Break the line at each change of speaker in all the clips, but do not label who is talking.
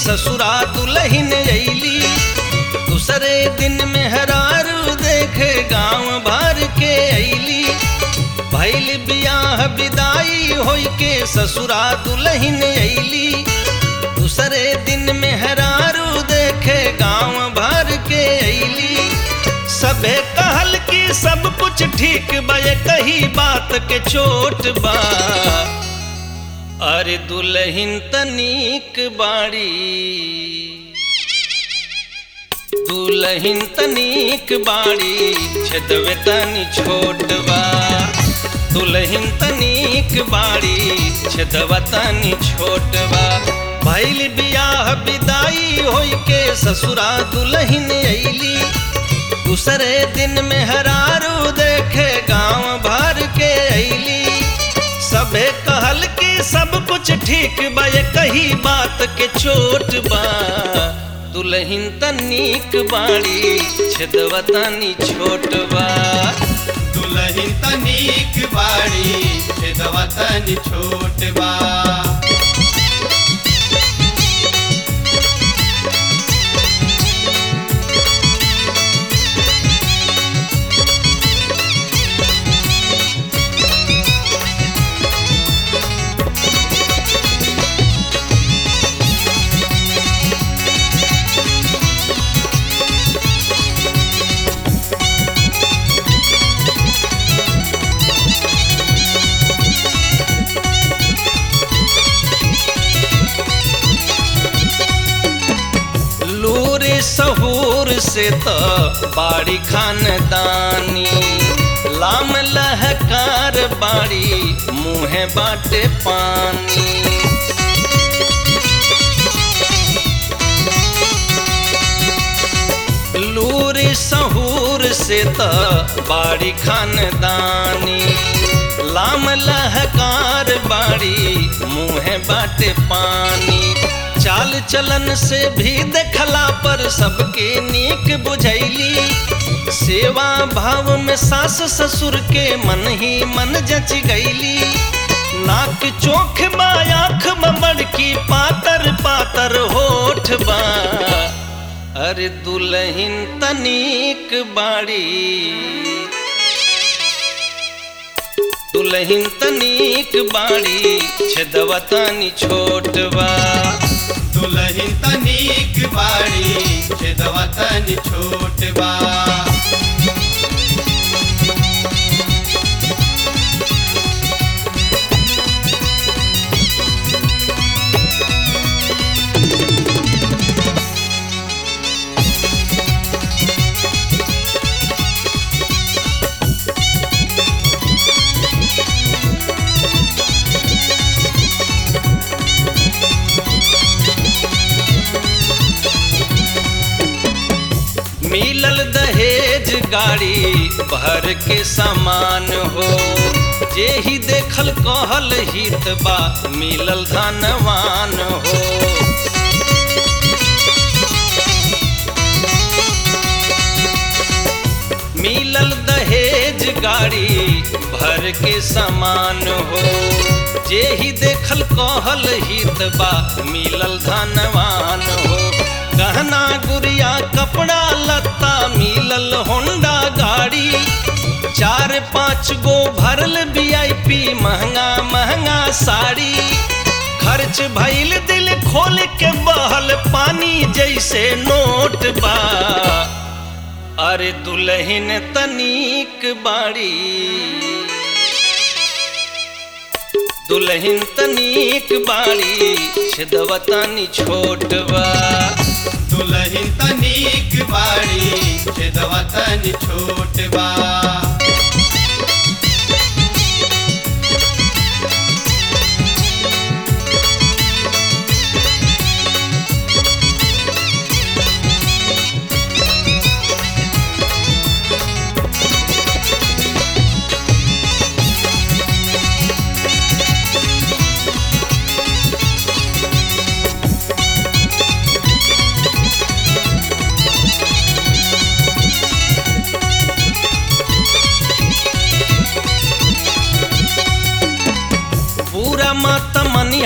ससुरा दुल्हन अली दूसरे दिन में हरारू देखे गांव भर के अली भैल बियाह विदाई होई के ससुरा दुल्हन अली दूसरे दिन में हरारू देखे गांव भर के अली सबे कहल कि सब कुछ ठीक बा ये कही बात के चोट बा अरे दुल्हन तनीक बाड़ी दुल्हन तनीक बाड़ी छदवे तनी छोट बा दुल्हन तनीक बाड़ी छदवा तनी छोट बा भैल बियाह विदाई होई के ससुरा दुल्हन अली दूसरे दिन में हरारू देखे गांव भर के अली सबे कहल कि सब कुछ ठीक बा ये कही बात के चोट बा दुल्हन तनीक बाड़ी छदवा तनी छोट बा
दुल्हन तनीक बाड़ी छेदवा तनी छोट बा
लूर सहूर से तो बाड़ी खानदानी लाम लहकार बाड़ी मुँह बाटे पानी लूर सहूर से तो बाड़ी खानदानी लाम लहकार बाड़ी मुँह बाटे पानी चाल चलन से भी देखला पर सबके नीक बुझैली सेवा भाव में सास ससुर के मन ही मन जच गईली नाक चोख बा आँख में बड़की पातर पातर होठ बा अरे दुल्हन तनीक बाड़ी दुल्हन तनीक बाड़ी छदवा तनी छोट बा
दुल्हन तनीक बाड़ी छेदवा तनी छोट बा
मिलल दहेज गाड़ी भर के सामान हो जे ही देखल कहल हित बा मिलल धनवान हो मिलल दहेज गाड़ी भर के सामान हो जे ही देखल कहल हित बा मिलल धनवान हो गहना गुड़िया कपड़ा लत्ता मिलल होंडा गाड़ी चार पाँच गो भरल वीआईपी महंगा महंगा साड़ी खर्च भइल दिल खोल के बहल पानी जैसे नोट बा अरे दुल्हन तनीक बाड़ी दुल्हन तनीक बाड़ी छदवा तनी छोट बा
दुल्हन तनीक बाड़ी छेदवा तनी छोट बा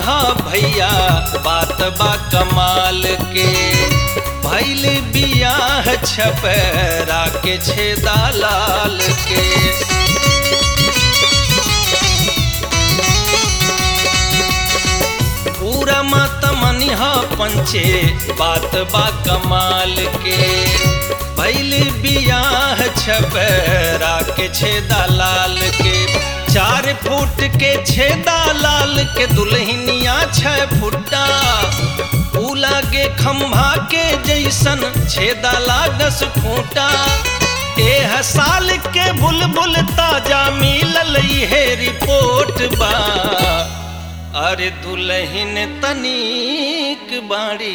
मनिहा भैया बात बा कमाल के भैल बियाह छपरा के छेदा लाल के पूरा मत मनिहा पंचे बात बा कमाल के भैल बियाह छपरा के छेदा लाल के चार फुट के छेदा लाल के दुल्हनिया छह फुट्टा ऊ लागे खम्भा के जैसन छेदा लागस खूंटा एह साल के बुलबुल ताजा मिलल है रिपोर्ट बा अरे दुल्हन तनिक बाड़ी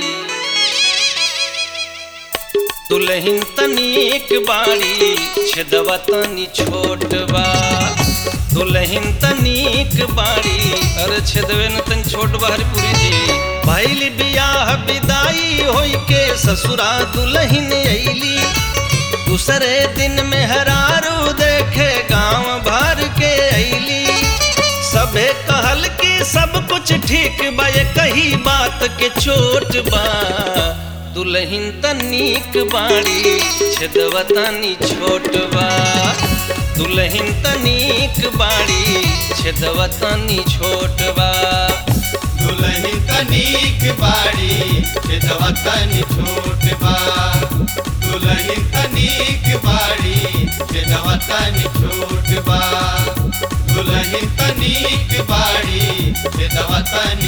दुल्हन तनिक बाड़ी छेदवा तनी छोट बा दुल्हन तनिक बाड़ी अरे छेदवे न तनी छोट बा हरिपुरी जी भैल बियाह विदाई होई के ससुरा दुल्हन अइली दूसरे दिन में हरारू देखे गांव भर के अइली सबे कहल कि सब कुछ ठीक बा ये कही बात के चोट बा दुल्हन तनिक बाड़ी छेदवा तनी छोट बा दुल्हन तनिक बाड़ी छेदवा तनी छोट बा
दुल्हन तनिक बाड़ी छेदवा तनी छोट बा दुल्हन तनिक बाड़ी छेदवा तनी छोट बा दुल्हन तनिक बाड़ी छेदवा तनी